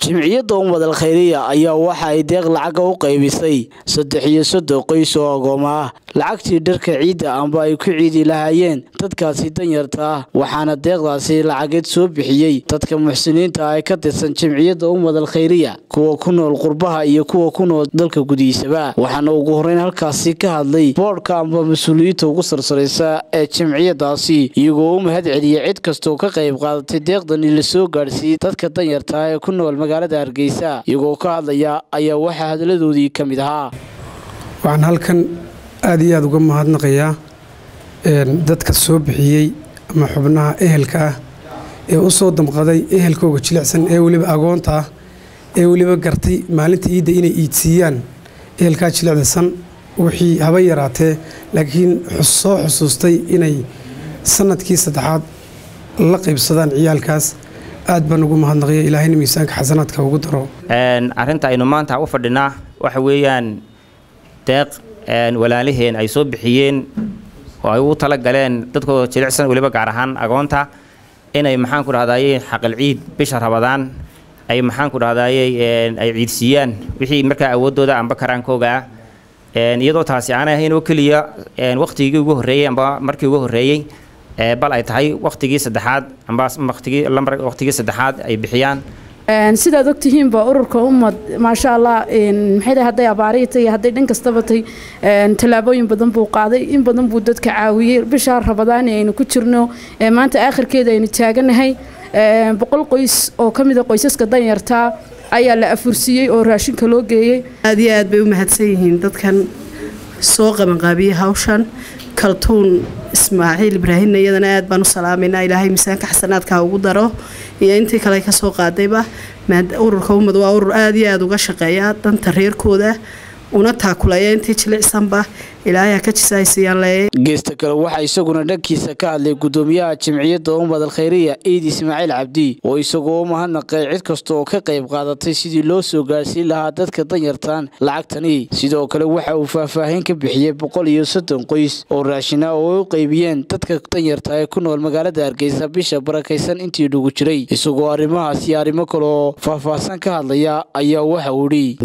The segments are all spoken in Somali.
jimciyadda ummadal khayriya ayaa waxa ay deeq lacaga u qaybisay saddex iyo soddon qoys oo agooma ah lacagtii dharka ciidda amba ay ku ciidi lahaayeen dadkaasi danyarta ah waxaana deeqdaasi lacageed soo bixiyey dadka muxsiniinta ah ee ka tirsan jimciyadda ummadal khayriya kuwa ku nool qurbaha iyo kuwa ku nool dalka gudihiisaba waxaana ugu horreyn halkaasi ka hadlay boodhka amba mas-uuliyiinta ugu sarsaraysa ee jimciyadaasi iyagoo u mahad celiyay cid kastoo ka qayb qaadatay deeqdani la soo gaadhsiiyey dadka danyarta ah ee ku nool magaalada hargeysa iyagoo ka hadlaya ayaa waxaa hadaladoodii ka mid ahaa waxaan halkan aad iyo aada uga mahadnaqayaa dadka soo bixiyey ama xubnaha ehelka ah ee u soo damqaday ehelkooga jilicsan ee weliba agoonta ah ee weliba gartay maalinta iidda inay iidsiiyaan ehelkaa jilicdasan wixii haba yaraatee laakiin soo xusuustay inay sanadkii saddexaad la qaybsadaan ciyaalkaas aad baan ugu mahadnaqaya ilaahayna miisaanka xasanaadka ugu daro arrinta aynu maanta u fadhinaa waxa weeyaan deeq walaalaheen ay soo bixiyeen oo ay ugu tala galeen dadkooda jilicsan weliba gaar ahaan agoonta inay maxaanku dhahdaye xaqal ciid bisha rabadaan ay maxaanku dhahdaye ay ciidsiiyaan wixii markaa awooddooda amba karaankooga ah iyadoo taasi aanay ahayn oo keliya wakhtigii ugu horreeyey amba markii ugu horreeyey bal ay tahay wakhtigii saddexaad amba wakhtigii saddexaad ay bixiyaan sidaad ogtihiinba ururka ummad maasha allah maxay hadday abaarihi tay hadday dhan kastaba tay tallaabooyin badan buu qaaday in badan buu dadka caawiyey bishaa rabadaani aynu ku jirno maanta aakhirkeeda aynu taaganahay boqol qoys oo ka mida qoysaska danyartaa ayaa la afursiiyey oo raashinka loo geeyey aad iyo aad bay u mahadsan yihiin dadkan soo qabanqaabiyey hawshan kaltuun ismaaciil ibraahimna iyadana aad baan u salaamayna ilaahay miisaanka xasanaadka ugu daro iyo intii kale ka soo qaadayba ururka ummad waa urur aad iyo aad uga shaqeeya danta reerkooda una taakulaya intii jilicsanba ilaahay ka jisaaysiiyaan leeyay geesta kale waxaa isaguna dhankiisa ka hadlay gudoomiyaha jimciyadda ummadal khayriya ciid ismaaciil cabdi oo isagoo u mahadnaqay cid kasta oo ka qayb qaadatay sidii loo soo gaarsiin lahaa dadka danyartan lacagtani sidoo kale waxa uu faahfaahin ka bixiyey boqol iyo soddon qoys oo raashina oo ay u qaybiyeen dadka danyarta ee ku nool magaalada hargeysa bisha barakaysan intii dhugu jiray isagoo arrimahaas iyo arrimo kale oo faahfaahsan ka hadlaya ayaa waxa uu idhi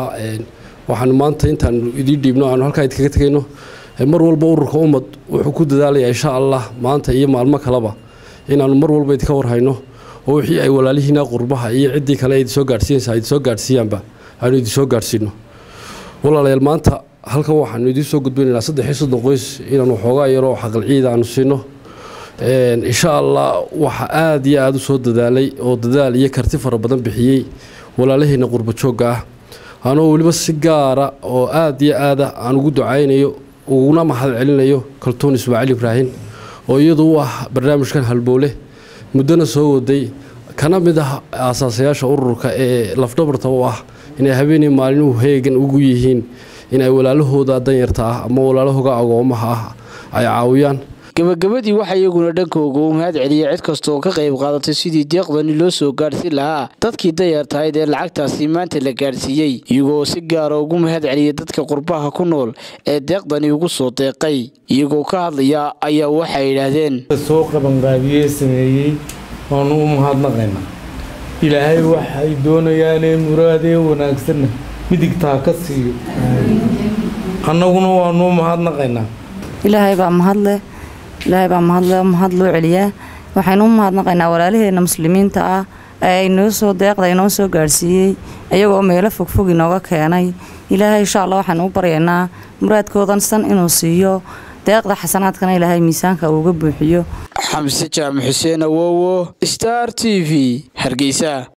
waxaanu maanta intaanu idiin dhiibno aanu halkaa idkaga tegayno mar walba ururka ummad wuxuu ku dadaalaya insha allah maanta iyo maalmo kaleba inaanu mar walba idinka warhayno oo wixii ay walaalihiina qurbaha iyo ciddii kale idinsoo gaadhsiinaysa idinsoo gaadhsiiyaanba aanu idinsoo gaadhsiino walaalayaal maanta halkan waxaanu idiin soo gudbinaynaa saddex iyo soddon qoys inaanu waxoogaa yaroo xaqal ciida aanu siino insha allah waxa aad iyo aada u soo dadaalay oo dadaal iyo karti fara badan bixiyey walaalaheena qurba joogga ah anoo weliba si gaara oo aad iyo aada aan ugu ducaynayo uguna mahad celinayo kaltuun ismaaciil ibraahim oo iyadu u ah barnaamijkan halbowle muddona soo waday kana mid ah aasaasayaasha ururka ee lafdhabarta u ah inay habeenii maalinuhu heegan ugu yihiin inay walaalahooda danyarta ah ama walaalahooga agoomaha ah ay caawiyaan gabagabadii waxaa iyaguna dhankooga u mahad celiyay cid kasta oo ka qayb qaadatay sidii deeqdani loo soo gaadhsiin lahaa dadkii danyartahayd ee lacagtaasi maanta la gaadhsiiyey iyagoo si gaara ugu mahad celiyay dadka qurbaha ku nool ee deeqdani ugu soo deeqay iyagoo ka hadlaya ayaa waxay yidhaahdeen soo qabanqaabiyey sameeyey waanu u mahadnaqaynaa ilaahay waxay doonayaanee muraadee wanaagsanna midigtaa ka siiyo annaguna waanu u mahadnaqaynaa ilaahay baa mahadle ilaahay baa mahadle mahad loo celiyaa waxaynu u mahadnaqaynaa walaalaheena muslimiinta ah ee inoo soo deeqda inoo soo gaadhsiiyey iyagoo meelo fogfog inooga keenay ilaahay insha allah waxaanu u baryaynaa muraadkoodan san inuu siiyo deeqda xasanaadkana ilaahay miisaanka uuga buuxiyo xamse jaamac xuseen awowo star t v hargeysa